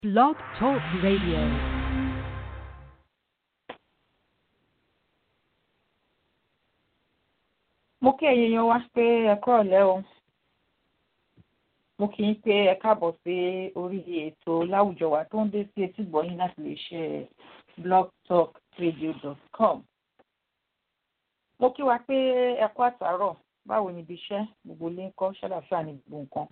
Blog Talk Radio. mo kí ẹ̀yin yan wá pé ẹ kúrọ̀lẹ́ o mo kí yín pé ẹ káàbọ̀ sí orí ètò láwùjọ wa tó ń dé sí etí gbọ̀yìn láti lè ṣe blogtalkradio.com mo kí wa pé ẹ kú àtàárọ̀ báwo ni ibi iṣẹ́ gbogbo ilé ń kọ́ ṣàlàfíà ní gbogbo nǹkan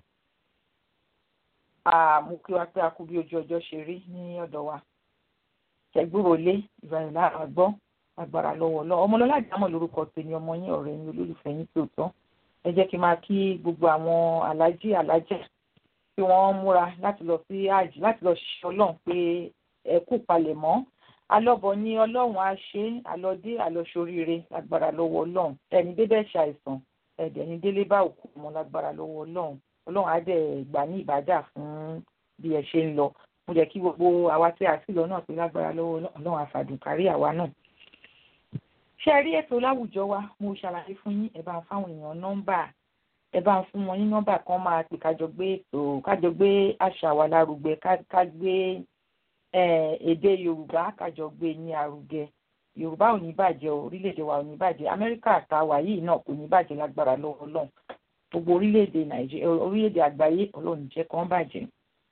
mo kí wa pé a kú bí ojú ọjọ́ ṣe rí ní ọ̀dọ̀ wa ṣẹ̀gbúrò lé ìbàdàn lára gbọ́ agbára lọ́wọ́ lọ ọmọlọ́lá àjámọ̀ lórúkọ tèmi ọmọ yín ọ̀rẹ́ yín olólùfẹ́ yín tòótọ́ ẹ jẹ́ kí n máa kí gbogbo àwọn alájí alájà tí wọ́n múra láti lọ sí àjì láti lọ ṣiṣẹ́ ọlọ́run pé ẹ kú palẹ̀mọ́ alọ́bọ̀ ní ọlọ́run á ṣe àlọ́dé àlọ́ṣoríire lágbára lọ́wọ́ ọlọ́run ẹni débẹ̀ ṣàìsàn ẹ̀dẹ̀ ní délé bá òkú ọmọ lágbára lọ́wọ́ ọlọ́run ọlọ́run á dẹ̀ gbà ní ìbàdà fún bí ẹ ṣe ń lọ mo jẹ́ kí gbogbo àwa tí a sì lọ náà pé lágbára lọ́wọ́ ọlọ́run àfàdùn kárí àwa náà ṣe rí ètò láwùjọ wa mo ṣàlàyé fún yín ẹ bá ń fáwọn èèyàn nọ́mbà ẹ bá ń fún wọn ní nọ́mbà kan máa pè kájọ gbé ètò kájọ gbé àṣà wa lárugẹ ká gbé èdè yorùbá kájọ gbé ní arugẹ yorùbá ò ní bàjẹ́ orílẹ̀-èdè wa ò ní bàjẹ́ amẹ́ríkà àtàwà yìí náà kò ní bàjẹ́ lágbára lọ́wọ́ ọlọ́run gbogbo orílẹ̀-èdè nàìjíríà orílẹ̀-èdè àgbáyé ọlọ́run jẹ́ kán bàjẹ́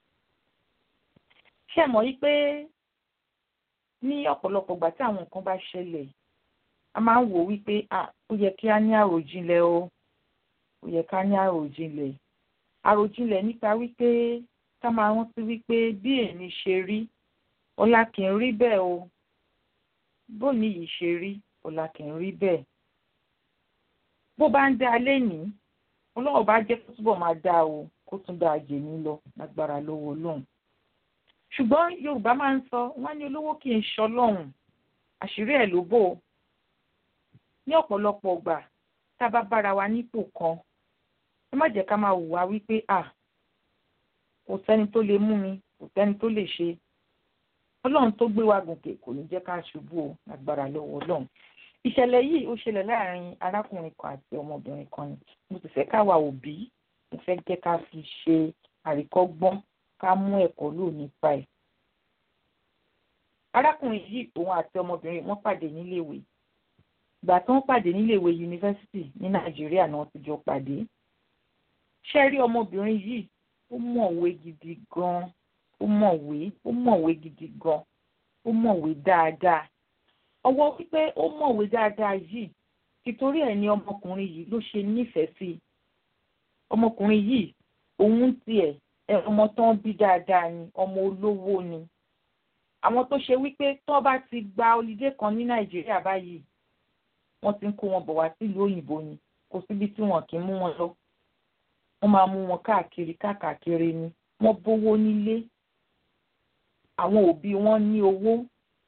ṣé mọ̀ yí pé ní ọ̀pọ̀lọpọ̀ ìgbà tí àwọn nǹkan bá ṣẹlẹ̀ a máa ń wò wípé ó yẹ kí á ní àròjinlẹ̀ o ó yẹ ká ní àròjinlẹ̀ àròjinlẹ̀ nípa wípé ká máa rántí wípé bí èmi ṣe rí ọ̀la kì í rí bẹ́ẹ̀ o bóní yìí ṣe rí ọ̀la kì í rí bẹ́ẹ̀ bó bá ń dá lénìí ọlọ́run bá jẹ́ kó túbọ̀ máa dá o kó tún dá ajé mi lọ lágbára lọ́wọ́ ọlọ́run ṣùgbọ́n yorùbá máa ń sọ wọ́n ní olówó kì í ṣọlọ́run àṣírí ẹ̀ ló bò ó ní ọ̀pọ̀lọpọ̀ ọgbà tá a bá bára wa nípò kan ẹ má jẹ́ ká máa hùwà wípé à kò sẹ́ni tó lè mú mi kò sẹ́ni tó lè ṣe ọlọ́run tó gbé wa gòkè kò ní jẹ́ ká ṣubú o lágbára lọ́wọ́ ọlọ́run ìṣẹ̀lẹ̀ yìí ó ṣẹlẹ̀ láàrin arákùnrin kan àti ọmọbìnrin kan ni mo sì fẹ́ káwa òbí mo fẹ́ jẹ́ ká fi ṣe àríkọ́gbọ́n ká mú ẹ̀kọ́ lò nípa ẹ̀ arákùnrin yìí òun àti ọmọbìnrin wọn pàdé níléèwé ìgbà tí wọ́n pàdé níléèwé yunifásitì ní nàìjíríà náà ti jọ pàdé ṣe rí ọmọbìnrin yìí ó mọ̀wé gidi gan ó mọ̀wé ó mọ̀wé gidi gan ó mọ̀wé dáadáa ọwọ́ wípé ó mọ̀wé dáadáa yìí títorí ẹ̀ ni ọmọkùnrin yìí ló ṣe nífẹ̀ẹ́ sí ọmọkùnrin yìí òun tiẹ̀ ọmọ tó ń bí dáadáa ni ọmọ olówó ni àwọn tó ṣe wípé tó bá ti gba olùdé kan ní nàìjíríà báyìí wọ́n ti ń kó wọn bọ̀ wá sílùú òyìnbó ni kò síbi tí wọn kì í mú wọn lọ wọ́n máa mú wọn káàkiri káàkiri ni wọ́n bówó nílé àwọn òbí wọn ní owó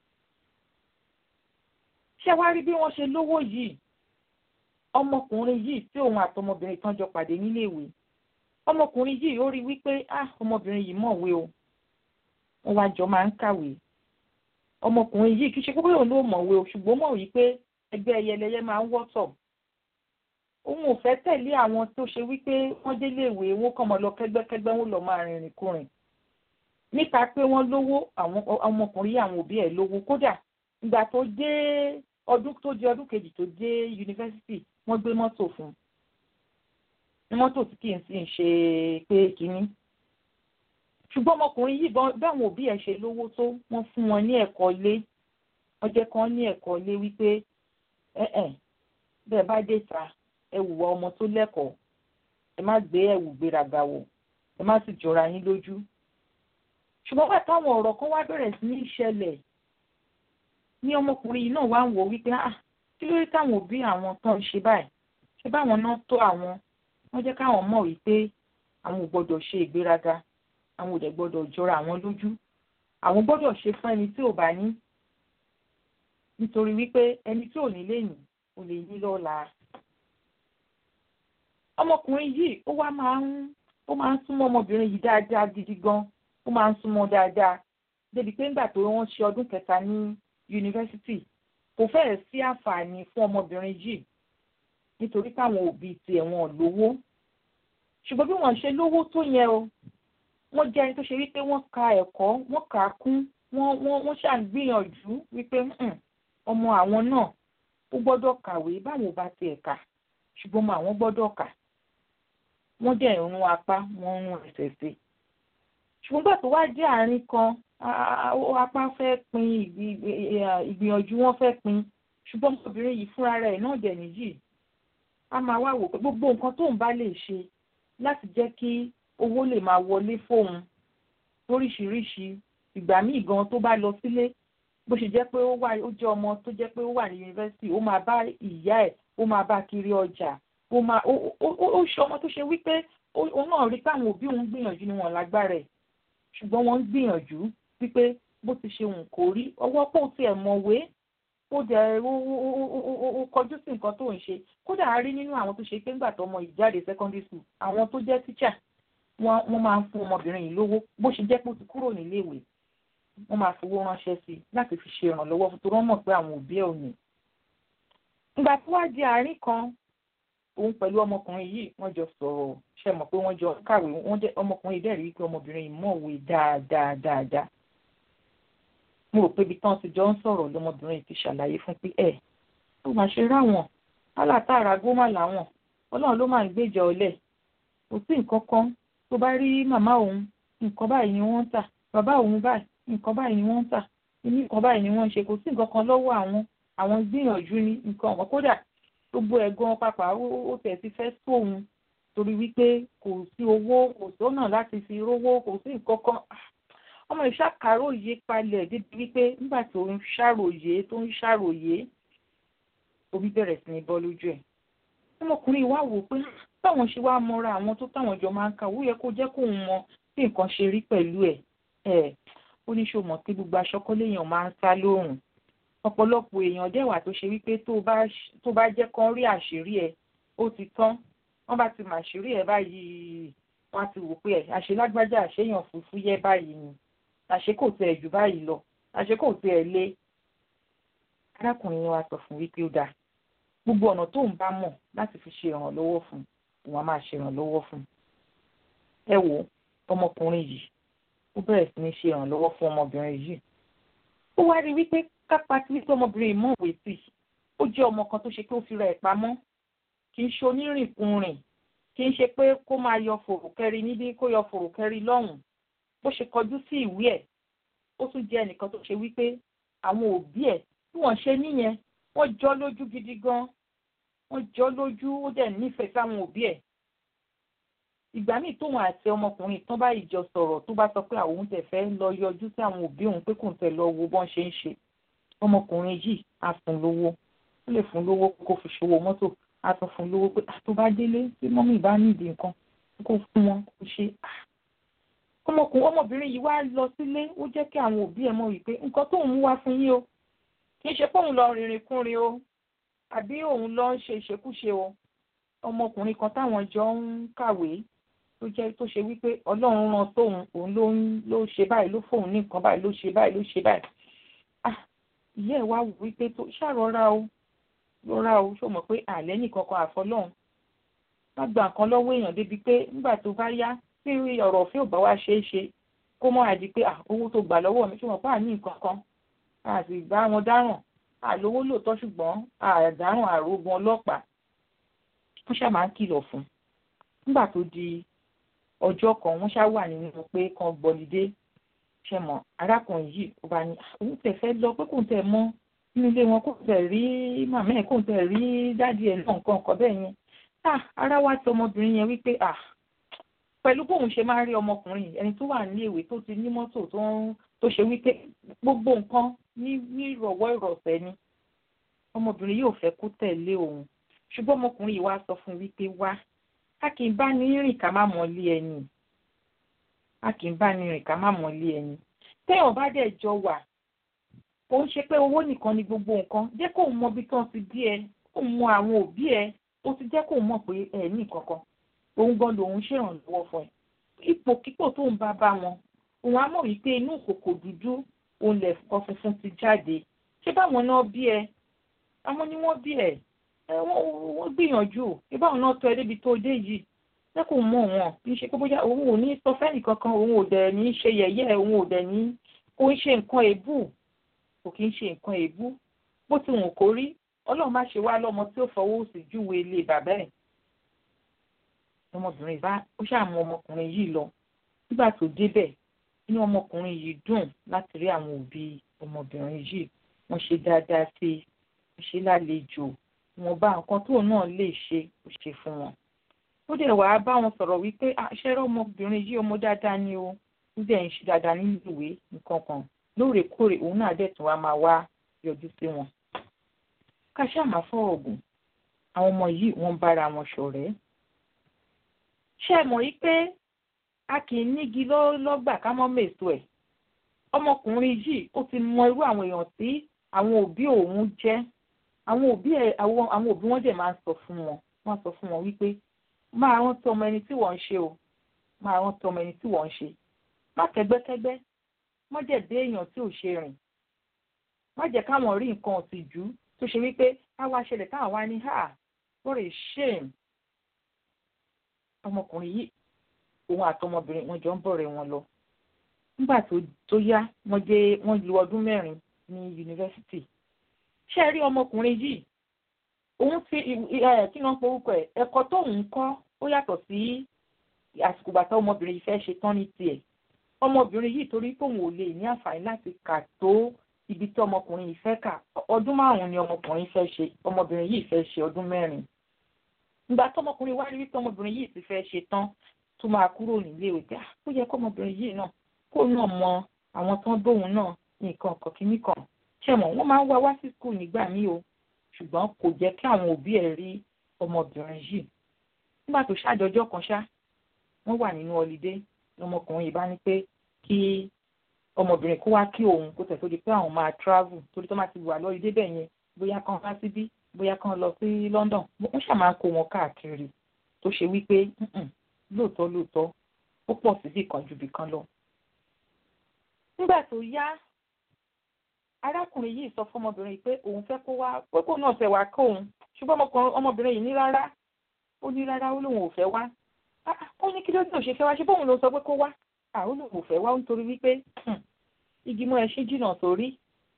ṣé wá rí bí wọ́n ṣe lówó yìí ọmọkùnrin yìí tí òun àtọmọbìnrin kan jọ pàdé níléèwé ọmọkùnrin yìí ó rí wípé ah ọmọbìnrin yìí mọ̀wé o wọ́n wá jọ máa ń kàwé ọmọkùnrin yìí kì í ṣe pé òun ló mọ̀wé o ṣùgbọ́n mọ̀ wípé ẹgbẹ́ ẹyẹlẹyẹ máa ń wọ́tọ̀ òun ò fẹ́ tẹ̀lé àwọn tó ṣe wípé wọ́n délé ìwé wọn kàn mọ́ lọ kẹ́gbẹ́kẹ́gbẹ́ wọn lọ máa rìnrìn kùrìn nípa pé wọ́n lówó àwọn ọmọkùnrin yìí àwọn òbí ẹ̀ lówó kódà ìgbà tó dé ọdún tó di ọdún kejì tó dé yunifásitì wọ́n gbé mọ́tò fún un mọ́tò tí kì í sì ń ṣe pé kínní ṣùgbọ́n ọmọkùnrin yìí báwọn òbí ẹ̀ ṣe lówó tó wọ́n fún wọn ní ẹ̀kọ́ ilé wọ́n jẹ́ kán ní ẹ̀kọ́ ilé wípé ẹ̀ẹ́n bẹ́ẹ̀ bá dé ta ẹ wùwà ọmọ tó lẹ́kọ̀ọ́ ẹ má gbé ẹ̀wù gbéraga wò ẹ má sì jọra yín lójú. ṣùgbọ́n wà táwọn ọ̀rọ̀ kan wá bẹ̀rẹ̀ sí ní ìṣẹ̀lẹ̀ ní ọmọkùnrin yìí náà wá ń wò wípé ah kí ló dé táwọn òbí àwọn tán ń ṣe báyìí ṣé báwọn náà tó àwọn wọ́n jẹ́ káwọn mọ̀ wípé àwọn ò gbọ́dọ̀ ṣe ìgbéraga àwọn ò dẹ̀ gbọ́dọ̀ jọra àwọn lójú àwọn gbọ́dọ̀ ṣe fún ẹni tí ò bá ní nítorí wípé ẹni tí ò ní lẹ́yìn ò lè ní lọ́la. ọmọkùnrin yìí ó wá máa ń ó máa ń súnmọ́ ọmọbìnrin yìí dáadáa gidi gan ó máa ń súnmọ́ dáadáa débi pé nígbà tó wọ́n ṣe ọdún kẹta ní yunifásitì kò fẹ́ẹ̀ sí àǹfààní fún ọmọbìnrin yìí nítorí káwọn òbí tiẹ̀ wọn lówó ṣùgbọ́n bí wọ́n ṣe lówó tó yẹn o wọ́n jẹ́ ẹni tó ṣe wípé wọ́n ka ẹ̀kọ́ wọ́n kà á kún wọ́n wọ́n wọ́n ṣàgbìyànjú wípé ọmọ àwọn náà ó gbọ́dọ̀ kàwé báwo bá tiẹ̀ kà ṣùgbọ́n ọmọ àwọn gbọ́dọ̀ kà wọ́n dẹ̀ ń rún apá wọ́n ń rún ẹsẹ̀ sí ṣùgbọ́n gbà tó wá jẹ́ àárín kan apá fẹ́ pin ìgbìyànjú wọn fẹ́ pin ṣùgbọ́n ọmọbìnrin yìí fúnra rẹ̀ náà dẹ̀ nìyí a máa wá wò pé gbogbo nǹkan tóun bá lè ṣe láti jẹ́ kí owó lè máa wọlé fóun lóríṣiríṣi ìgbà míì gan tó bá lọ sílé bó ṣe jẹ́ pé ó wà ó jẹ́ ọmọ tó jẹ́ pé ó wà ní yunifásitì ó máa bá ìyá ẹ̀ ó máa bá kiri ọjà ó máa ó ṣe ọmọ tó ṣe wípé òun náà rí pé àwọn òbí òun gbìyànjú ni wọn lágbára ẹ̀ ṣùgbọ́n wọ́n ń gbìyànjú wípé bó ti ṣe wùn kó rí ọwọ́ pò tiẹ̀ mọ̀wé ó dẹ̀ ó kọjú sí nǹkan tó ń ṣe kódà a rí nínú àwọn tó ṣe pé ńgbà tó ọmọ ìjáde secondary school àwọn tó jẹ́ teacher wọ́n máa ń fún ọmọbìnrin yìí lówó bó ṣe jẹ́ pé ó ti kúrò níléèwé wọ́n máa fowó ránṣẹ́ sí i láti fi ṣe ìrànlọ́wọ́ fún torí wọ́n mọ̀ pé àwọn òbí ẹ̀ ò ní. ìgbà tó wá di àárín kan òun pẹ̀lú ọmọkùnrin yìí wọ́n jọ sọ̀rọ̀ ṣe mọ̀ pé wọ́n jọ kàwé ọmọkùnrin yìí dẹ̀ rí pé ọmọbìnrin yìí mọ̀wé dáadáa dáadáa. mo rò pé ibi tán ti jọ ń sọ̀rọ̀ lọmọbìnrin yìí ti ṣàlàyé fún pé ẹ̀ tó máa ṣe ráwọn alátàrà gómà làwọn ọlọ́run ló máa ń gbèjà ọ̀lẹ kò sí nǹkan kan tó bá rí màmá òun nǹkan báyìí ni wọ́n ń tà bàbá òun báyìí nǹkan báyìí ni wọ́n ń tà ní nǹkan báyìí ni wọ́n ń ṣe kò sí nǹkan kan lọ́wọ́ àwọn àwọn gbìyànjú ní nǹkan ọ̀wọ́n kódà gbogbo ẹ̀gbọ́n pàpà ó tẹ̀ ti fẹ́ sóhun torí wípé kò sí owó kò sọ́nà láti fi rówó kò sí nǹkan kan ọmọ ìṣàkàròyé palẹ̀ débi wípé nígbà tó ń ṣàròyé tó ń ṣàròyé omi bẹ̀rẹ̀ sí ní bọ́ lójú ẹ̀ ọmọkùnrin wa wò pé báwọn ṣe wá mọra àwọn tó táwọn jọ máa ń kà ó yẹ kó jẹ́ kóun mọ bí nǹkan ṣe rí pẹ̀lú ẹ̀ ẹ̀ ó ní ṣó mọ̀ pé gbogbo aṣọ́kọ́ léèyàn máa ń sá lóòrùn ọ̀pọ̀lọpọ̀ èèyàn dẹ̀wà tó ṣe wípé tó bá jẹ́ kán rí àṣírí ẹ̀ ó ti tán wọ́n bá ti màṣírí ẹ̀ báyìí wọ́n á ti wò pé ẹ̀ àṣelágbájá àṣeyàn fúfú yẹ báyìí ni àṣé kò tẹ̀ jù báyìí lọ àṣé kò tẹ̀ lé arákùnrin yẹn wá sọ fún wípé ó dáa gbogbo ọ̀nà tó ń bá mọ̀ láti fi ṣe ìrànlọ́wọ́ fún òun á máa ṣe ìrànlọ́wọ́ fún ẹ wo ọmọkùnrin yìí ó bẹ̀rẹ̀ sí ní ṣe ìrànlọ́wọ́ fún ọmọbìnrin yìí ó wá rí wípé kápá tí wípé ọmọbìnrin yìí mọ̀wé sí ó jẹ́ ọmọ kan tó ṣe pé ó fi ra ẹ̀ pamọ́ kì í ṣe onírìnkùnrìn kì í ṣe pé kó máa yọ fòrùkẹ́rì níbí kó yọ fòrùkẹ́rì lọ́hùn bó ṣe kọjú sí ìwé ẹ̀ ó tún jẹ́ ẹnìkan tó ṣe wípé àwọn òbí ẹ̀ bí wọ́n ṣe níyẹn wọ́n jọ lójú gidi gan wọ́n jọ lójú ó dẹ̀ nífẹ̀ẹ́ sáwọn òbí ẹ̀ ìgbà míì tóun àti ọmọkùnrin tán bá ìjọ sọ̀rọ̀ tó bá sọ pé àwọn tẹ̀ fẹ́ lọ yọjú sí àwọn òbí òun pé kò ń tẹ̀ lọ wo bọ́n ṣe ń ṣe ọmọkùnrin yìí á fún lówó ó lè fún lówó kó fi ṣòwò mọ́tò á tún fún lówó pé tó bá délé tí mọ́mí bá nídìí nǹkan kó fún wọn kó ṣe ọmọkùnrin ọmọbìnrin yìí wá lọ sílé ó jẹ́ kí àwọn òbí ẹ̀ mọ̀ wípé nǹkan tóun mú wá fún yín o kì í ṣe pé òun lọ rìnrìn kúnrin o àbí òun lọ ń ṣe ìṣekúṣe o ọmọkùnrin kan táwọn jọ ń kàwé tó jẹ́ tó ṣe wípé ọlọ́run rán tóun òun ló ń ló ṣe báyìí ló fóun ní nǹkan báyìí ló ṣe báyìí ló ṣe báyìí ah ìyá ẹ̀ wá wò wípé tó ṣàrọ̀ra o rọra o ṣó mọ̀ pé àlẹ́ nìkan kan àfọlọ́hún má gba nǹkan lọ́wọ́ èèyàn débi pé nígbà tó bá yá tí ọ̀rọ̀ òfin ò bá wá ṣeé ṣe kó mọ́ àdí pé owó tó gbà lọ́wọ́ mi ṣó mọ̀ pé àní nǹkan kan àti ìgbà wọn dáràn àlówó lóòótọ́ ṣùgbọ́n àdáràn àrògùn ọlọ́pàá wọ́n ṣáà máa ń kìlọ̀ fún nígbà tó di ọjọ́ kan wọ́n ṣáà wà nínú pé kan gbọ́lidé ṣe mọ̀ arákùnrin yìí ó bá ní òun tẹ̀ fẹ́ lọ pé kò tẹ̀ mọ́ nínú ilé wọn kò tẹ̀ rí màmá ẹ̀ kò tẹ̀ rí dádì ẹ̀ náà nǹkan ọkọ̀ bẹ́ẹ̀ yẹn ah ara wa ti ọmọbìnrin yẹn wípé ah pẹ̀lú bóun ṣe máa ń rí ọmọkùnrin ẹni tó wà ní ìwé tó ti ní mọ́tò tó ń tó ṣe wípé gbogbo nǹkan ní ní ìrọ̀wọ́ ìrọ̀sẹ̀ ni ọmọbìnrin yóò fẹ́ kó tẹ̀lé òun ṣùgbọ́n ọmọkùnrin yìí wá sọ fún wípé wá a kì í bá ní rìn ká má mọ̀lé ẹni a kì í bá ní rìn ká má mọ̀lé ẹni téèyàn bá dẹ̀ jọ wà kò ń ṣe pé owó nìkan ni gbogbo nǹkan jẹ́ kóun mọ bí tán ti bí ẹ kóun mọ àwọn òbí ẹ ó ti jẹ́ kóun mọ̀ pé ẹ ní kankan òun gan lòun ṣèrànlọ́wọ́ fún ẹ ipòkípò tóun bá bá wọn òun á mọ̀ wípé inú ìkòkò dúdú òun lẹ̀kọ́ funfun ti jáde ṣé báwọn náà bí ẹ àwọn ni wọ́n bí ẹ wọ́n gbìyànjú ṣé báwọn náà tọ́ ẹ débi tó dé yìí ṣé kò mọ̀ wọn kì í ṣe pé bóyá òun ò ní sọ fẹ́nì kankan òun ò dẹ̀ ní ṣe yẹ̀yẹ́ òun ò dẹ̀ ní kó ń ṣe nǹkan èébú kò kí ń ṣe nǹkan èébú bó ti wùn kó rí ọlọ́run má ṣe wá lọ́mọ tí ó fọwọ́ sí júwe ilé bàbá ẹ̀ ọmọbìnrin bá ó ṣàmú ọmọkùnrin yìí lọ nígbà tó débẹ̀ inú ọmọkùnrin yìí dùn láti rí àwọn òbí ọmọbìnrin yìí wọ́n ṣe dáadáa sí i wọ́n ṣe lálejò wọn bá nǹkan tóun náà lè ṣe ó ṣe fún wọn ó dẹ̀ wàá bá wọn sọ̀rọ̀ wípé àṣẹrẹ́ ọmọbìnrin yìí ọmọ dáadáa ni o ó dẹ̀ ń ṣe dáadáa nínú ìwé nǹkan kan lóòrèkóòrè òun náà dẹ̀ tún wá máa wá yọjú sí wọn. ká ṣáà máa fọ̀rọ̀ gùn àwọn ọmọ yìí wọ́n bára wọn ṣọ̀rẹ́. ṣé ẹ mọ̀ yí pé a kì í nígi lọ́gbà ká mọ́ mèso ẹ̀ ọmọkùnrin yìí ó ti mọ irú àwọn èèyàn tí àwọn òbí òun jẹ́ àwọn òbí ẹ̀ àwọn òbí wọn dẹ̀ máa ń sọ fún wọn wọ́n sọ fún wọn wípé máa rántí ọmọ ẹni tí wọ́n ń ṣe o máa rántí ọmọ ẹni tí wọ́n ń ṣe má kẹ́gbẹ́kẹ́gbẹ́ má jẹ́ dé èèyàn tí ò ṣe rìn má jẹ́ káwọn rí nǹkan ọ̀tìjú tó ṣe wípé káwá ṣẹlẹ̀ káwọn wá ní ha what a shame ọmọkùnrin yìí òun àtọmọbìnrin wọn jọ ń bọ̀rẹ̀ wọn lọ nígbà tó yá wọ́n dé wọ́n lu ọdún mẹ́rin ní yunifásitì ṣé ẹ rí ọmọkùnrin yìí òun fi ẹ kí wọ́n porúkọ ẹ̀ ẹ̀kọ́ tóun kọ́ ó yàtọ̀ sí àsìkò bàtà ọmọbìnrin yìí fẹ́ ṣe tán ní tiẹ̀ ọmọbìnrin yìí torí tóun ò lè ní àǹfààní láti kà tó ibi tí ọmọkùnrin yìí fẹ́ kà ọdún márùn-ún ni ọmọkùnrin fẹ́ ṣe ọmọbìnrin yìí fẹ́ ṣe ọdún mẹ́rin ìgbà tọmọkùnrin wá rí wípé ọmọbìnrin yìí ti fẹ́ ṣe tán tó máa kúrò nílé ìwé pé ó yẹ kọ́mọbìnrin yìí náà kó náà mọ àwọn tó ń dóhùn náà nǹkan kọ̀kíní kan ṣẹ̀mọ̀ wọ́n máa ń wá wá sí skul nígbà míì o ṣùgbọ́n kò jẹ́ kí àwọn òbí ẹ̀ rí ọmọbìnrin yìí nígbà tó ṣàjọjọ́ kan ṣá wọ́n wà nínú ọlidé ọmọkùnrin yìí bá ní pé kí ọmọbìnrin kó wá kí òun kó tẹ̀ tó di pé àwọn máa travel torí tó máa ti wà lọ́lidé bẹ́ẹ̀ yẹn bóyá kan wá síbí bóyá kan lọ sí London wọ́n ṣà máa ń kó wọn káàkiri tó ṣe wípé lóòótọ́ lóòótọ́ ó pọ̀ síbì kan ju bì kan lọ. nígbà tó yá arákùnrin yìí sọ fún ọmọbìnrin pé òun fẹ́ kó wá pé kó náà fẹ́ wá kó òun ṣùgbọ́n ọmọbìnrin yìí ní rárá ó ní rárá ó lóun ò fẹ́ wá ó ní kí ló dé òṣè fẹ́ wá ṣé bóun ló sọ pé kó wá ó lóun ò fẹ́ wá nítorí wípé igi mọ́ ẹṣin jìnnà sórí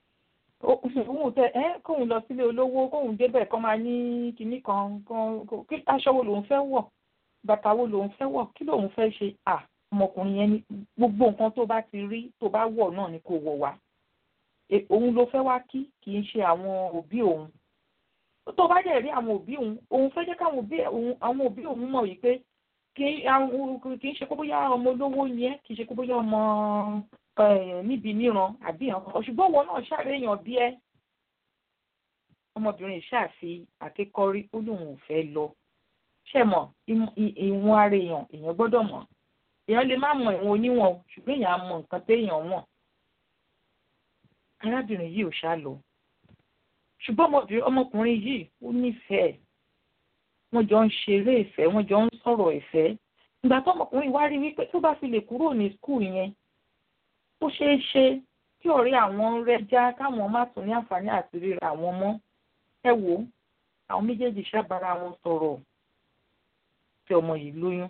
òun tẹ ẹ kóun lọ sílé olówó kóun débẹ̀ kó máa ní kinní kan kí aṣọ wo lòun fẹ́ wọ̀ bàtà wo lòun fẹ́ wọ̀ kí lòun fẹ́ ṣe à ọmọkùnrin yẹn ní gbogbo nǹkan tó bá ti rí tó bá wọ̀ náà ni kò wọ̀ wá òun ló fẹ́ wá kí kì í ṣe àwọn òbí òun tó bá dẹ̀ rí àwọn òbí òun òun fẹ́ jẹ́ káwọn òbí òun àwọn òbí òun mọ̀ wípé kì í ṣe kó bóyá ọmọ olówó yẹn kì í ṣe kó bóyá ọmọ níbi níran àbí àwọn ṣùgbọ́n wọn náà ṣàréyàn bí ẹ ọmọbìnrin ṣàfi àkékọ́rí ó lóun ò fẹ́ lọ ṣe mọ̀ ìwọ̀n ara èèyàn èèyàn gbọ́dọ̀ mọ̀ èèyàn lè má mọ ìwọ̀n oníwọ̀n ṣùgbọ́n èèyàn á mọ nǹkan téèyàn wọ̀n arábìnrin yìí ò ṣá lọ ṣùgbọ́n ọmọkùnrin yìí ó nífẹ̀ẹ́ wọ́n jọ ń ṣeré ìfẹ́ wọ́n jọ ń sọ̀rọ̀ ìfẹ́ ìgbà tó ọmọkùnrin wá rí wípé tó bá fi lè kúrò ní skul yẹn ó ṣeé ṣe kí ọ̀rẹ́ àwọn rẹ́já káwọn má tún ní àǹfààní àti ríra àwọn mọ́ ẹ wò ó àwọn méjèèjì ṣàbára wọn sọ̀rọ̀ tí ọmọ yìí lóyún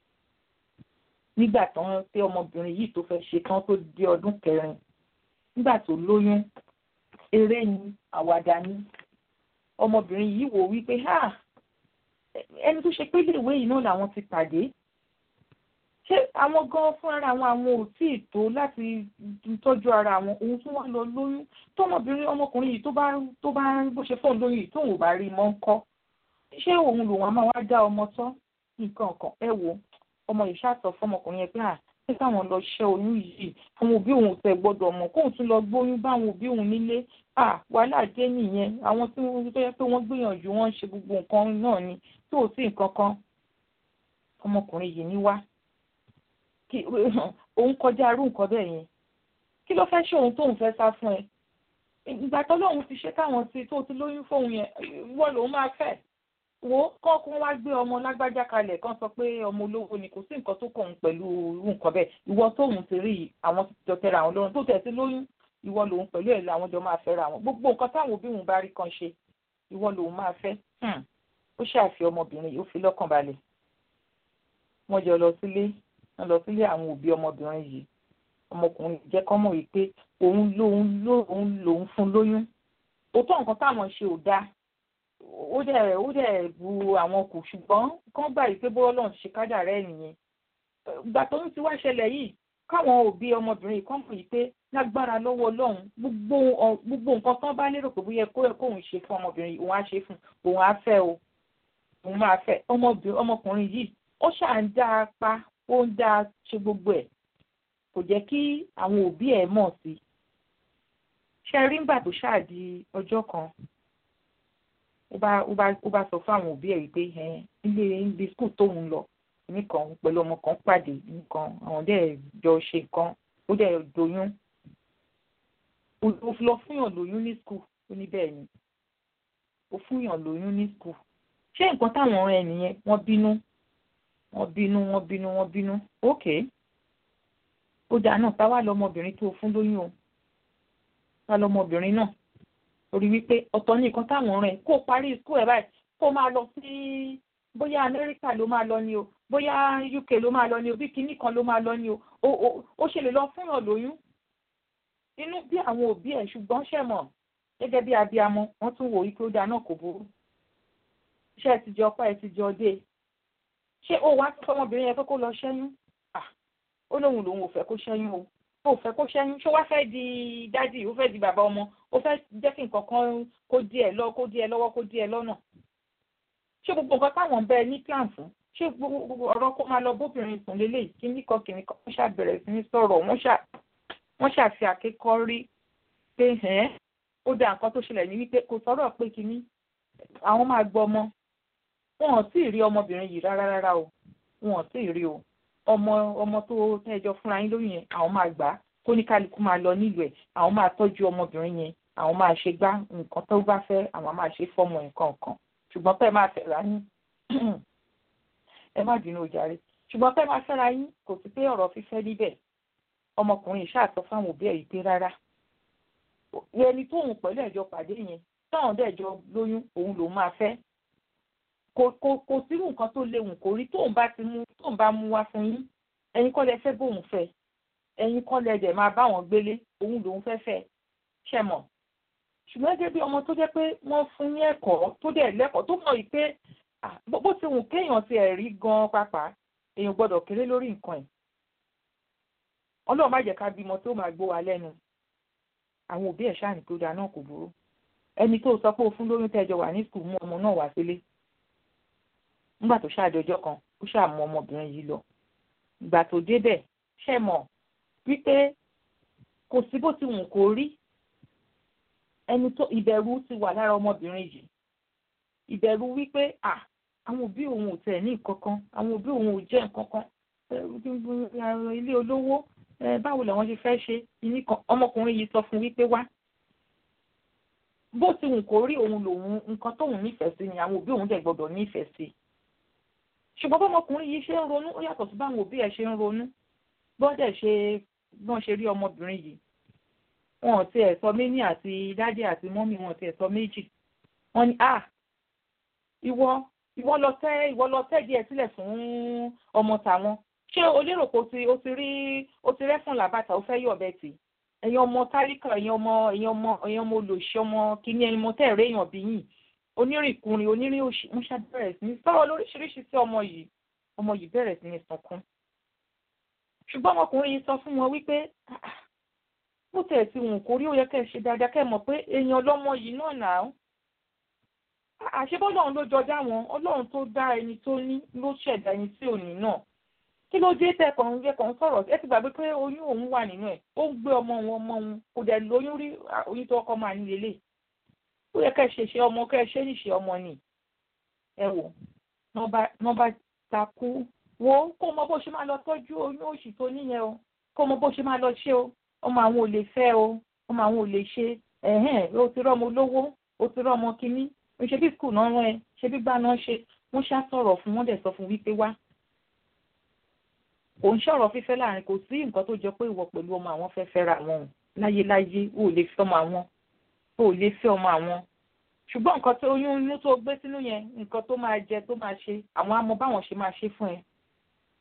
nígbà tán pé ọmọbìnrin yìí tó fẹ́ ṣe tán tó di ọdún kẹrin nígbà tó lóyún eré ni àwàdà ni ọmọbìnrin yìí wò wípé ha ẹni tó ṣe pé iléèwé yìí náà làwọn ti pàdé ṣé àwọn gan fúnra àwọn àwọn ò tí ì tó láti tọ́jú ara àwọn òun tún wá lọ lóyún tọmọbìnrin ọmọkùnrin yìí tó bá tó bá bó ṣe fóun lóyún yìí tóun ò bá rí mọ́ ń kọ́ ṣé òun lòun á máa wá dá ọmọ tán nǹkan kan ẹ wo ọmọ yìí ṣàtọ̀ fọmọkùnrin yẹn pé à ṣé káwọn lọ ṣẹ́ oyún yìí àwọn òbí òun tẹ̀ gbọ́dọ̀ mọ̀ kóun tún lọ gbóyún báwọn òbí òun nílé à wàhálà dé nìyẹn àwọn tí wọ́n tó yẹ pé wọ́n gbìyànjú wọ́n ṣe gbogbo nǹkan náà ni tó ò sí nǹkan kan ọmọkùnrin yìí ní wá kí òun kọjá arú nǹkan bẹ́ẹ̀ yẹn kí ló fẹ́ ṣe òun tóun fẹ́ sá fún ẹ ìgbà tó lóun ti ṣe káwọn sí tó ti lóyún fóun yẹn wọ́n lòun máa fẹ́ wo kọ́kún wá gbé ọmọ lágbájá kalẹ̀ kan sọ pé ọmọ olówó ni kò sí nǹkan tó kàn pẹ̀lú irú nǹkan bẹ́ẹ̀ ìwọ tóun ti rí àwọn ti jọ tẹra àwọn lọ́rùn tó tẹ̀ sí lóyún ìwọ lòun pẹ̀lú ẹ̀ làwọn jọ máa fẹ́ra wọn gbogbo nǹkan táwọn òbí òun bá rí kan ṣe ìwọ lòun máa fẹ́ ó ṣàfi ọmọbìnrin yìí ó fi lọ́kàn balẹ̀ wọ́n jọ lọ sílé wọ́n lọ sílé àwọn òbí ọmọbìnrin yìí ọmọkùnrin jẹ́ kọ́ mọ̀ wípé òun lòun lòun lòun fún lóyún òótọ́ nǹkan táwọn ṣe ò dáa ó dẹ̀ ó dẹ̀ bu àwọn kù ṣùgbọ́n kán gbà yìí pé bó ọlọ́run ṣe kádà rẹ̀ nìyẹn ìgbà tó ń ti wá ṣẹlẹ̀ yìí káwọn òbí ọmọbìnrin yìí kán mọ̀ yìí pé lágbára lọ́wọ́ ọlọ́run gbogbo gbogbo nǹkan tán bá lérò pé bóyá kó yẹ kóun ṣe fún ọmọbìnrin yìí òun á ṣe fún òun á fẹ́ o òun máa fẹ́ ọmọkùnrin yìí ó ṣáà ń dá a pa ó ń dá a ṣe gbogbo ẹ̀ kò jẹ́ kí àwọn òbí ẹ̀ mọ̀ sí i ṣe rí ńgbà tó ṣáà di ọjọ́ kan ó bá ó bá ó bá sọ fún àwọn òbí ẹ̀ wípé ilé ilé skul tóun lọ nìkan pẹ̀lú ọmọ kan pàdé nìkan àwọn dẹ̀ jọ ṣe nǹkan ó dẹ̀ doyún ó lọ fúnyàn lóyún ní skul ó ní bẹ́ẹ̀ ni ó fúnyàn lóyún ní skul ṣé nǹkan táwọn ọ̀rẹ́ ẹ̀ nìyẹn wọ́n bínú wọ́n bínú wọ́n bínú wọ́n bínú ókè ó dáa náà táwa lọmọbìnrin tó fún lóyún o ta lọmọbìnrin náà torí wípé ọ̀tọ̀ ní nǹkan táwọn ọ̀rẹ́ kó parí skul ẹ̀ báyìí kó máa lọ sí bóyá amẹ́ríkà ló máa lọ ni o bóyá uk ló máa lọ ni o bí kinní kan ló máa lọ ni o ó ṣe lè lọ fúnyàn lóyún inú bí àwọn òbí ẹ̀ ṣùgbọ́n ṣẹ̀mọ̀ gẹ́gẹ́ bí abiyamọ wọ́n tún wò wípé ó dáa náà kò burú ṣé ẹ ti jọ ọpá ẹ ti jọ dé ṣé ó wá fọmọbìnrin yẹn pé kó lọ ṣẹ́yún ó lóun lòun ò fẹ́ kó ṣẹ́yún o ó fẹ́ kó ṣẹ́yún ṣó wá fẹ́ di dádì ó fẹ́ di bàbá ọmọ ó fẹ́ jẹ́ kí nǹkan kan kó dí ẹ lọ kó dí ẹ lọ́wọ́ kó dí ẹ lọ́nà ṣé gbogbo nǹkan táwọn ń bẹ ní plan fún ṣé gbogbo ọ̀rọ̀ kó máa lọ bóbìnrin sùn lélẹ̀ kíní kan kìnní kan wọ́n ṣàbẹ̀rẹ̀ sí ní sọ̀rọ̀ wọ́n ṣàfi àkékọ́ rí pé ẹ̀ẹ́n ó dá nǹkan tó ṣẹlẹ̀ ní wípé kò sọ̀rọ̀ pé kíní àwọn máa gbọ́ ọmọ wọn ò tí ì rí ọmọbìnrin yìí rárá rárá o wọn ò tí ì rí o ọmọ ọmọ tó tẹ́jọ fúnra yín lóyún yẹn àwọn máa gbà á kó ní kálukú máa lọ nílùú ẹ̀ àwọn máa tọ́jú ọmọbìnrin yẹn àwọn máa ṣe gbá nǹkan tó bá fẹ́ àwọn máa ṣe fọ́mọ nǹkan kan ṣùgbọ́n pẹ́ máa fẹ́ra yín ẹ má bínú ojàre ṣùgbọ́n pẹ́ máa fẹ́ra yín kò sí pé ọ̀rọ̀ fífẹ́ níbẹ̀ ọmọkùnrin ṣáàtọ̀ fáwọn òbí ẹ̀ yìí pé rárá ẹni tóun pẹ̀lú ẹ̀jọ́ pàdé yẹn táwọn dẹ̀jọ́ lóyún òun lòún máa fẹ́ kò kò kò sírú nǹkan tó léwu kò rí tóun bá ti mú tóun bá mú wá fún yín ẹ̀yin kọ́ lẹ fẹ́ bóun fẹ́ ẹ̀yin kọ́ lẹ dẹ̀ máa bá wọn gbélé òun lòun fẹ́ fẹ́ ṣẹ mọ̀ ṣùgbọ́n gẹ́gẹ́ bí ọmọ tó jẹ́ pé wọ́n fún ní ẹ̀kọ́ tó dẹ̀ lẹ́kọ̀ọ́ tó mọ̀ yìí pé bó ti wù kéèyàn ti ẹ̀ rí gan-an pàápàá èèyàn gbọ́dọ̀ kéré lórí nǹkan ẹ̀ ọlọ́run má jẹ́ ká bímọ tó máa gbó wa lẹ́nu àwọn òbí ẹ̀ ṣáà ní tó dáa náà kò burú ẹni tó sọ pé o fún lóyún tẹ́jọ wà ní skul mú ọmọ náà wá sílé nígbà tó ṣáàdọjọ́ kan ó ṣáà mú ọmọbìnrin yìí lọ ìgbà tó débẹ̀ ṣe mọ̀ wípé kò sí bó ti wù kó rí ẹni tó ìbẹ̀rù ti wà lára ọmọbìnrin yìí ìbẹ̀rù wípé à àwọn òbí òun ò tẹ̀ ní nǹkan kan àwọn òbí òun ò jẹ́ nǹkan kan ilé olówó báwo làwọn ṣe fẹ́ ṣe ìní kan ọmọkùnrin yìí sọ fún wípé wá bó ti wù kó rí òun lòun nǹkan tóun nífẹ̀ẹ́ sí ni àwọn òbí òun dẹ̀ gbọ́dọ̀ nífẹ̀ẹ́ sí ṣùgbọ́n bọ́mọkùnrin yìí ṣe ń ronú ó yàtọ̀ sí báwọn òbí ẹ̀ ṣe ń ronú bọ́dẹ̀ ṣe bọ́n ṣe rí ọmọbìnrin yìí wọn ò tiẹ̀ sọ méní àti dádì àti mọ́mì wọn ò tiẹ̀ sọ méjì wọ́n ní ah ìwọ ìwọ lọ tẹ́ ìwọ lọ tẹ́ díẹ̀ sílẹ̀ fún ọmọ tàwọn ṣé o lérò pé o ti o ti rí o ti rẹ́fún làbàtà o fẹ́ yọ̀ bẹ́ẹ̀ tì ẹ̀yin ọmọ tálíkà ẹ̀yin ọmọ ẹ̀yin ọmọ ẹ̀yin ọmọ olòṣì ọmọ kìíní ẹ̀yin ọmọ tẹ́ ẹ̀rẹ́ èèyàn bí yìí onírìnkùnrin onírìn òṣì ń ṣàbẹ̀rẹ̀ sí ní sọ̀rọ̀ lóríṣiríṣi sí ọmọ yìí ọmọ yìí bẹ̀rẹ̀ sí ní sunkún ṣùgbọ́n ọmọkùnrin yìí sọ fún wọn wípé bó tẹ̀ sí wọn kò rí ó yẹ kẹ́ ẹ ṣe dáadáa kẹ́ ẹ mọ̀ pé èèyàn lọ́mọ yìí náà nà á àṣebọ́lọ́run ló jọjá wọn ọlọ́run tó dá ẹni tó ní ló ṣẹ̀dá ẹni tí ò ní náà kí ló dé tẹ kàn ń gbé kàn ń sọ̀rọ̀ ẹ ti gbàgbé pé oyún òun wà nínú ẹ̀ ó ń gbé ọmọ òun ọmọ òun kò dẹ̀ lóyún rí oyún tó kọ́ máa ní lélẹ̀ ó yẹ kẹ́ ẹ ṣe ṣe ọmọ kẹ́ ẹ ṣe níṣe ọmọ ni ẹ wò wọ́n bá takú wo kó mọ bó ṣe máa lọ tọ́jú oyún òṣì tó níyẹn o kó mọ bó ṣe máa lọ ṣe o ọmọ àwọn ò lè fẹ́ o ọmọ àwọn ò lè ṣe ẹ̀hẹ́n o ti rọ́mọ olówó o ti rọ́mọ kínní ṣe bí skul náà rán ẹ ṣe bí gbà náà ṣe wọ́n ṣá sọ̀rọ̀ fún wọ́n dẹ̀ sọ fún wípé wá kò ń ṣọ̀rọ̀ fífẹ́ láàrin kò sí nǹkan tó jọ pé ìwọ pẹ̀lú ọmọ àwọn fẹ́ fẹ́ra wọn o láyéláyé o ò lè fẹ́ ọmọ àwọn o ò lè fẹ́ ọmọ àwọn ṣùgbọ́n nǹkan tó oyún inú tó gbé sínú yẹn nǹkan tó máa jẹ tó máa ṣe àwọn amọ báwọn ṣe máa ṣe fún ẹ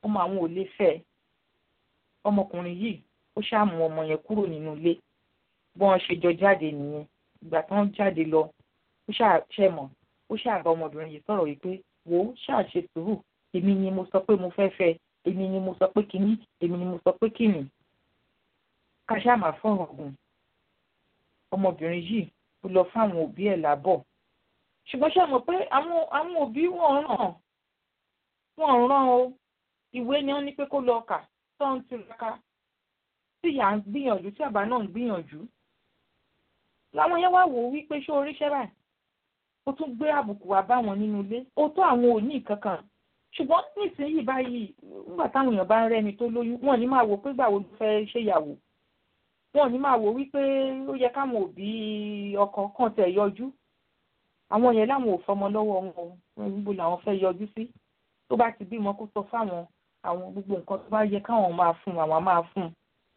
ọmọ àwọn ò lè fẹ́ ọmọkùnrin yìí ó ṣàmú ọmọ yẹn kúrò nínú ilé bọ́n ṣe jọ jáde nìyẹn ìgbà tán jáde lọ ó ṣàṣẹmọ̀ ó ṣàbá ọmọbìnrin yìí sọ̀rọ̀ wípé wò ó ṣàṣe sùúrù èmi ni mo sọ pé mo fẹ́ fẹ́ èmi ni mo sọ pé kíní èmi ni mo sọ pé kíní ká ṣáà máa fọ̀rọ̀ gùn ọmọbìnrin yìí ó lọ fáwọn òbí ẹ̀ lábọ̀ ṣùgbọ́n ṣe mọ̀ pé àwọn àwọn òbí wọ́n ràn wọ́n ràn o ìwé ni wọ́n ní pé kó lọ kà tó ń tiraka tí ìyá ń gbìyànjú tí àbá náà ń gbìyànjú làwọn yẹn wá wò ó wípé ṣé oríṣẹ́ báyìí ó tún gbé àbùkù wá bá wọn nínú ilé ó tó àwọn òní kankan ṣùgbọ́n nísìnyí báyìí nígbà táwọn èèyàn bá ń rẹ́ni tó lóyún wọn ní máa wò pé gbàwo ló fẹ́ ṣèyàwó wọn ní máa wò wípé ó yẹ káwọn òbí ọkọ kàn tẹ̀ yọjú àwọn yẹn láwọn ò fọmọ lọ́wọ́ wọn níbo làwọn fẹ́ yọjú sí tó bá ti bímọ kó sọ fáwọn àwọn gbogbo nǹkan tó bá yẹ káwọn máa fún àwọn máa fún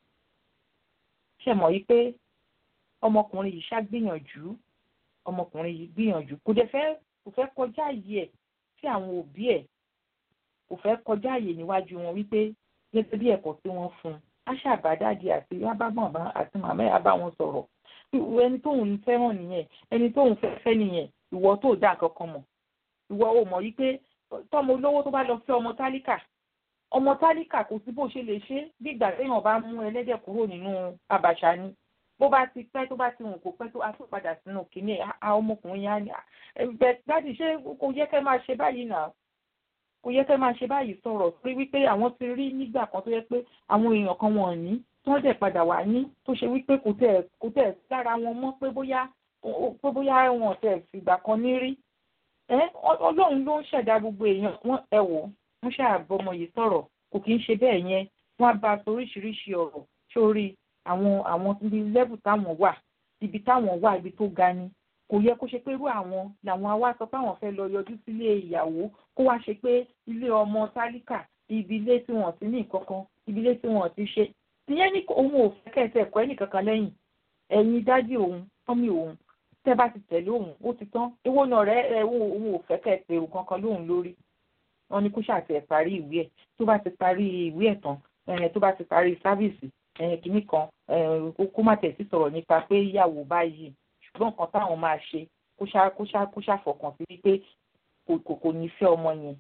ṣe mọ̀ yí pé ọmọkùnrin yìí ṣàgbìyànjú ọmọkùnrin yìí gbìyànjú kò dẹ̀ fẹ́ kò fẹ́ kọjá àyè ẹ̀ sí àwọn òbí ẹ̀ kò fẹ́ kọjá àyè níwájú wọn wípé gẹ́gẹ́ bí ẹ̀kọ́ tí wọ́n fún un á ṣàbádáde àti abábọ̀nbá àti màmá ẹ̀ á bá wọn sọ̀rọ̀ ẹni tóun fẹ́ràn nìyẹn ẹni tóun fẹ́ fẹ́ nìyẹn ìwọ tó dá kankan mọ̀ ìwọ ò mọ̀ yí pé tọ́mọ olówó tó bá lọ fẹ́ ọmọ tálíkà ọmọ tálíkà kò sí bó ṣe lè ṣe bí ìgbà téèyàn bá mú ẹlẹ́dẹ̀ kúrò nínú àbàṣà ni bó bá ti pẹ́ tó bá ti hùn kó pẹ́ tó a tún padà sínú kìíní a ọmọkùnrin yẹn á ní ẹ dáàdì ṣé kò yẹ kẹ́ máa ṣe báyìí náà kò yẹ kẹ́ máa ṣe báyìí sọ̀rọ̀ pé wípé àwọn ti rí nígbà kan tó yẹ pé àwọn èèyàn kan wọ̀n ní tí wọ́n dẹ̀ padà wá ní tó ṣe wípé kò tẹ̀ kò tẹ̀ lára wọn mọ́ pé bóyá pé bóyá wọn tẹ̀ fìgbà kan ní rí ẹ ọlọ́run ló ń ṣẹ̀dá gbogbo èèyàn wọn ẹ wò wọ́n ṣàbọmọ yìí sọ̀rọ̀ kò kí ń ṣe bẹ́ẹ̀ yẹn wọ́n á bá a sọ oríṣiríṣi ọ̀rọ̀ sórí àwọn àwọn ibi lẹ́bù táwọn wà ibi táwọn wà ibi tó ga ni kò yẹ kó ṣe pé irú àwọn làwọn awá sọ pé àwọn fẹ́ lọ yọjú sílé ìyàwó kó wá ṣe pé ilé ọmọ tálíkà ibi ilé tí wọ́n ti ní ìkankan ibi ilé tí wọ́n ti ṣe ìyẹn ní òun ò fẹ́ kẹsẹ̀ ẹ̀kọ́ ẹnìkankan lẹ́yìn ẹ̀yin dádì òun tọ́mì òun tẹ́ bá ti tẹ̀lé òun ó ti tán ewó náà rẹ̀ ẹ̀ òun ò fẹ́ kẹsẹ̀ èrò kankan lóhùn lórí wọn ní kó ṣàtẹ̀ parí ìwé ẹ̀ tó bá ti parí ìwé ẹ̀ tán tó bá ti parí sáfíìsì kìíní kan kó má tẹ̀ sí sọ̀rọ̀ nípa pé ìyàwó báyìí ṣùgbọ́n nǹkan táwọn máa ṣe kó ṣá kó ṣá kó ṣàfọkàn sí wípé kò kò ní fẹ́ ọmọ yẹn.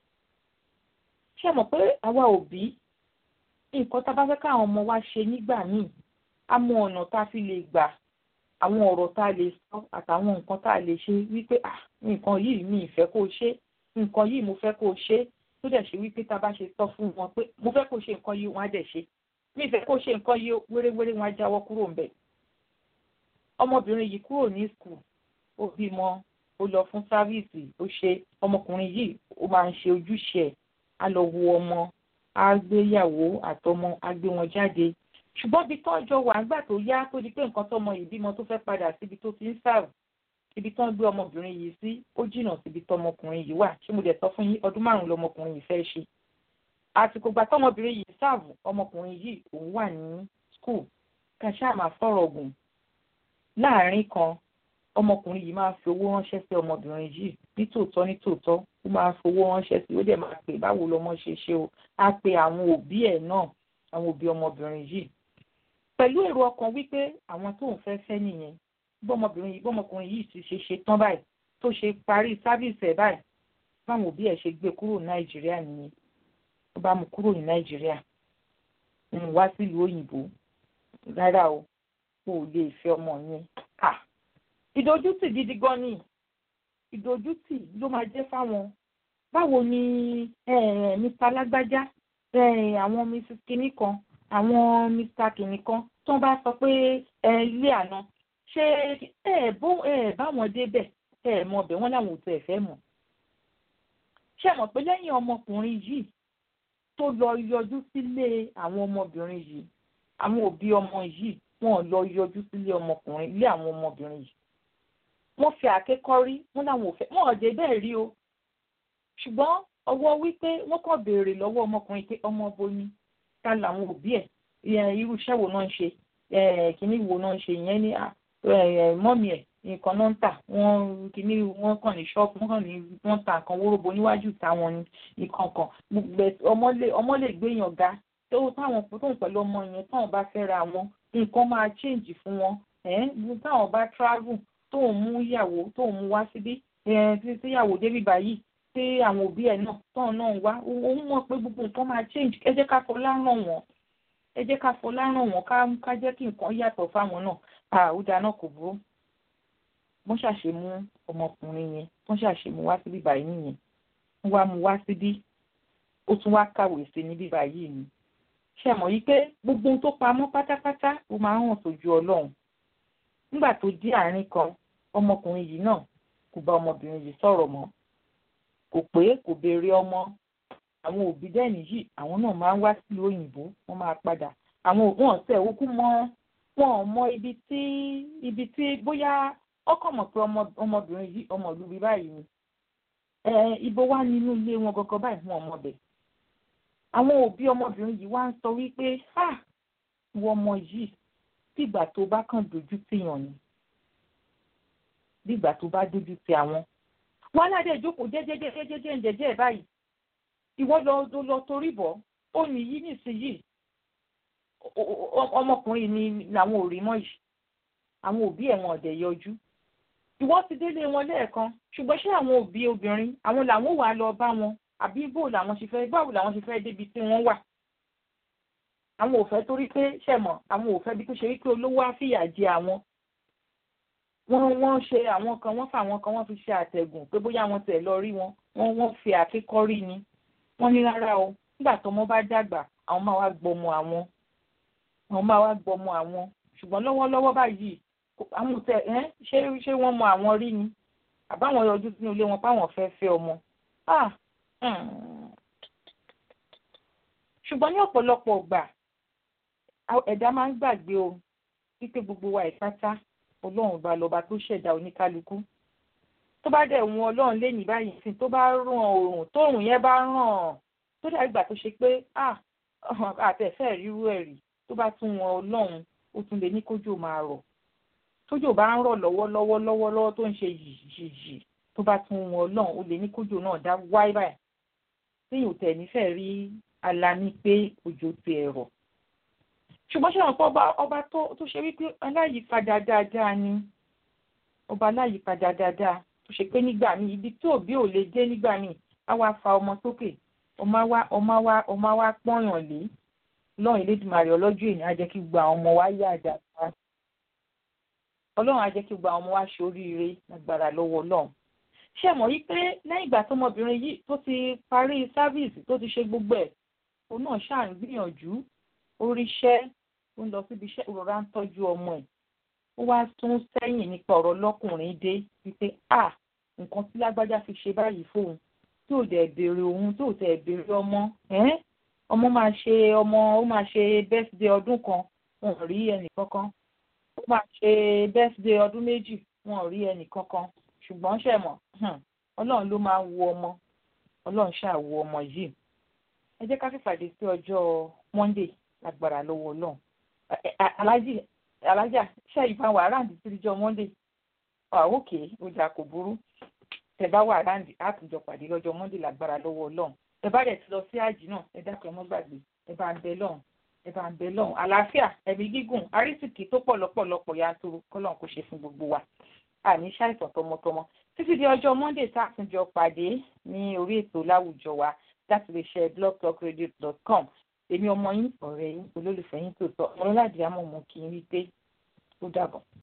ṣé mọ̀ pé àwa òbí nǹkan tá a bá fẹ́ káwọn ọmọ wa ṣe nígbà míì á mọ ọ̀nà tá a fi lè gbà àwọn ọ̀rọ̀ tá a lè sọ àtàwọn nǹkan tá a lè ṣe wípé ah nǹkan yìí mi ìfẹ́ kó ṣe nǹkan yìí mo fẹ́ kó ṣe tó dẹ̀ ṣe wípé tá a bá ṣe sọ fún wọn pé mo fẹ́ kó ṣe nǹkan yìí wọ́n á dẹ̀ ṣe mi ìfẹ́ kó ṣe nǹkan yìí wéréwéré wọn á jáwọ́ kúrò ńbẹ̀ ọmọbìnrin yìí kúrò ní skul ó bímọ ó lọ fún sáfíìsì ó ṣe ọmọkùnrin yìí ó máa ń ṣe ojúṣe ẹ̀ á lọ wo ọmọ á gbéyàwó àtọmọ á gbé wọn jáde ṣùgbọ́n ibi tó jọ wà nígbà tó yá tó di pé nǹkan tọmọ yìí bímọ tó fẹ́ padà síbi tó ti ń sáàrù ibi tó ń gbé ọmọbìnrin yìí sí ó jìnnà síbi tọmọkùnrin yìí wà ṣé mo dẹ̀ sọ fún yín ọdún márùn-ún lọmọkùnrin yìí fẹ́ ṣe àsìkò gbà tọmọbìnrin yìí sáàbù ọmọkùnrin yìí òun wà ní skul kàṣà máa fọ̀rọ̀ gùn láàárín kan ọmọkùnrin yìí máa fi owó ránṣẹ́ sí ọmọbìnrin yìí nítòótọ́ nítòótọ́ ó máa fi owó ránṣẹ́ sí ó dẹ̀ máa pè báwo lọmọ ṣe ṣe o á pe àwọn òbí ẹ̀ náà àwọn òbí ọmọbìnrin yìí pẹ̀lú èrò ọkàn wípé àwọn tóun fẹ́ fẹ́ nìyẹn bọ́mọbìnrin yìí bọ́mọkùnrin yìí ti ṣe ṣe tán báyìí tó ṣe parí sáfíìsì ẹ̀ báyìí báwọn òbí ẹ̀ ṣe gbé kúrò nàìjíríà nìyẹn ó bá mú kúrò ní nàìjíríà ń wá sílùú òyìnbó rárá o kò lè fẹ́ ọmọ yẹn à ìdójútì gidi gan ni ìdójútì ló máa jẹ́ fáwọn báwo ni mr lágbájá àwọn mrs kinní kan àwọn mr kinní kan tó ń bá sọ pé ilé àná ṣé ẹ bó ẹ báwọn débẹ̀ ẹ mọ ọbẹ̀ wọn làwọn ò tẹ̀ fẹ́ mọ̀ ṣé mọ̀ pé lẹ́yìn ọmọkùnrin yìí tó lọ yọjú sílé àwọn ọmọbìnrin yìí àwọn òbí ọmọ yìí wọn lọ yọjú sílé ọmọkùnrin ilé àwọn ọmọbìnrin yìí wọ́n fi àkékọ́rí wọn làwọn ò fẹ́ wọn ò dé bẹ́ẹ̀ rí o ṣùgbọ́n ọwọ́ wípé wọ́n kàn béèrè lọ́wọ́ ọmọkùnrin pé ọmọ bo ni ta làwọn òbí ẹ̀ irú iṣẹ́ wo náà ń ṣe kínní wo náà ń ṣe ìyẹn ní mọ́mì ẹ̀ nǹkan náà ń tà wọ́n kìíní wọ́n kàn ní ṣọ́ọ̀bù wọ́n kàn ní wọ́n ta nǹkan wóróbo níwájú táwọn ní nǹkan kan ọmọ lè ọmọ lè gbéyàn ga tó táwọn tóun pẹ̀lú ọmọ yẹn táwọn bá fẹ́ ra wọn nǹkan máa change fún wọn táwọn bá travel tóun mú ìyàwó tóun mú wá síbí tí tíyàwó débí báyìí tí àwọn òbí ẹ̀ náà tóun náà wá òun mọ̀ pé gbogbo nǹkan máa change ẹ jẹ́ ká fọlá ràn wọ́n ẹ jẹ́ ká fọlá ràn wọ́n ká jẹ́ kí nǹkan yàtọ̀ fáwọn náà àwùjá náà kò burú wọ́n ṣàṣe mú ọmọkùnrin yẹn wọ́n ṣàṣe mú wá síbí báyìí nìyẹn wọ́n wá mú wá síbí ó tún wá kàwé sí níbí báyìí ni ṣe mọ̀ yí pé gbogbo ohun tó pamọ́ pátápátá ó máa ń hàn sójú ọlọ́run nígbà tó dé àárín kan ọmọkùnrin yìí náà kò bá ọmọbìnrin yìí sọ̀rọ̀ mọ́ kò pé kò béèrè ọmọ àwọn òbí dẹ́ni yìí àwọn náà máa ń wá sílùú òyìnbó wọ́n máa padà àwọn òun ọ̀sẹ̀ òkú mọ́ wọn ò mọ ibi tí ibi tí bóyá ọkọ̀ mọ̀ pé ọmọbìnrin yìí ọmọ ìlú bí báyìí ni ibo wá nínú ilé wọn gọgọ báyìí wọn ọmọ bẹ̀ àwọn òbí ọmọbìnrin yìí wá ń sọ wípé ìwọ ọmọ yìí bígbà tó bá kàn dojú tìyàn ni bígbà tó bá dojú ti àwọn wọn aládé ìjókòó jẹjẹjẹjẹjẹjẹ ǹjẹjẹ báyìí ìwọ lọ lọ torí bọ ó ní yí nísìnyìí ọmọkùnrin ni làwọn ò rí mọ́ yìí àwọn òbí ẹ̀ wọn ọ̀dẹ̀ yọjú ìwọ ti délé wọn lẹ́ẹ̀kan ṣùgbọ́n ṣé àwọn òbí obìnrin àwọn làwọn wà lọ bá wọn àbí bó làwọn ṣe fẹ́ báwo làwọn ṣe fẹ́ débi tí wọ́n wà àwọn ò fẹ́ torí pé ṣẹ̀mọ̀ àwọn ò fẹ́ bí tó ṣe wípé olówó á fìyà jẹ àwọn wọ́n wọ́n ṣe àwọn kan wọ́n fà àwọn kan wọ́n fi ṣe àtẹ̀gùn pé bóyá wọ́n tẹ̀ lọ rí wọn wọ́n wọ́n fi àkíkọ́rí ni wọ́n ní rárá o nígbà tọ́mọ bá dàgbà àwọn máa wá gbọmọ àwọn àwọn máa wá gbọmọ àwọn ṣùgbọ́n lọ́wọ́lọ́wọ́ báyìí àwọn tẹ ẹ ṣé ṣé wọ́n mọ àwọn rí ni àbáwọn yọjú sínú ilé wọn páwọn fẹ́ fẹ́ ọmọ ṣùgbọ́n ní ọ̀pọ̀lọpọ̀ ọgbà ẹ̀dá máa ń gbàgbé o wípé gbogbo wa ìpátá ọlọ́run bá lọ́ba tó ṣẹ̀dá oníkálukú tó bá dẹ̀ wọn ọlọ́run lé ní báyìí sí tó bá ràn òòrùn tóòrùn yẹn bá ràn tó dàbí ìgbà tó ṣe pé àtẹ̀fẹ́ ríru ẹ̀ rí tó bá tún wọn ọlọ́run ó tún lè ní kójò máa rọ̀ tójò bá ń rọ̀ lọ́wọ́lọ́wọ́ lọ́wọ́lọ́wọ́ tó ń ṣe yìí tó bá tún wọn ọlọ́run ó lè ní kójò náà dá wáyé báyìí téèyàn tẹ̀ nífẹ̀ẹ́ rí alani pé òjò ti ẹ̀rọ ṣùgbọ́n ṣé àwọn ọba ọba tó ṣe wípé aláyìípadà dáadáa ni ọba aláyìípadà dáadáa tó ṣe pé nígbà míì ibi tí òbí ò lè dé nígbà míì á wá fa ọmọ sókè ọmọ wa ọmọ wa ọmọ wa pọ́nyàn lé lọ́run Elédùmarè ọlọ́jọ́ èèyàn á jẹ́ kí gba àwọn ọmọ wa yá dáadáa ọlọ́run á jẹ́ kí gba àwọn ọmọ wa ṣe oríire lágbára lọ́wọ́ ọlọ́run ṣé mọ̀ yí pé lẹ́yìn ìgbà tọmọbìnrin yìí tó ti parí sáfíìsì tó ti ṣe gbogbo ẹ̀ òun náà ṣáà ń gbìyànjú oríṣẹ́ ó ń lọ síbi iṣẹ́ ìrora ń tọ́jú ọmọ ẹ̀ ó wá tún sẹ́yìn nípa ọ̀rọ̀ lọ́kùnrin dé wípé à nǹkan tí lágbájá fi ṣe báyìí fóun tí ò dẹ̀ béèrè òun tí ò tẹ̀ béèrè ọmọ ọmọ máa ṣe ọmọ ó máa ṣe bẹ́sídẹ̀ẹ́ ọdún kan wọn ò rí ẹnì kankan ó máa ṣe bẹ́sídẹ̀ẹ́ ọdún méjì wọn ò rí ẹnì kankan ṣùgbọ́n ṣe mọ̀ ọlọ́run ló máa ń wo ọmọ ọlọ́run ṣáà wo ọmọ yìí ẹ jẹ́ ká fìpàdé sí ọjọ́ monday lágbára lọ́wọ́ ọlọ́run alájì alájà ṣe ìbá wà ráǹdì síjọ́ monday òkè ọjà kò burú tẹ bá wà ráǹdì àtúnjọ pàdé lọ́jọ́ monday lágbára lọ́wọ́ ọlọ́run ẹ bá dẹ̀ ti lọ sí àjì náà ẹ dákun ẹ mọ́ gbàgbé ẹ bá ń bẹ lọ́hùn ẹ bá ń bẹ lọ́hùn àlàáfíà ẹ̀mí gígùn àrísìkì tó pọ̀ lọ́pọ̀lọpọ̀ yanturu kọ́lọ́n kò ṣe fún gbogbo wa àní ṣàìsàn tọmọtọmọ títí di ọjọ́ monday tá a tún jọ pàdé ní orí ètò láwùjọ wa láti lè ṣe blogtalkradio.com èmi ọmọ yín ọ̀rẹ́ yín olólùfẹ́ yín tó sọ ọmọlúwàdí àmọ́ mú kí n rí pé ó dàbọ̀.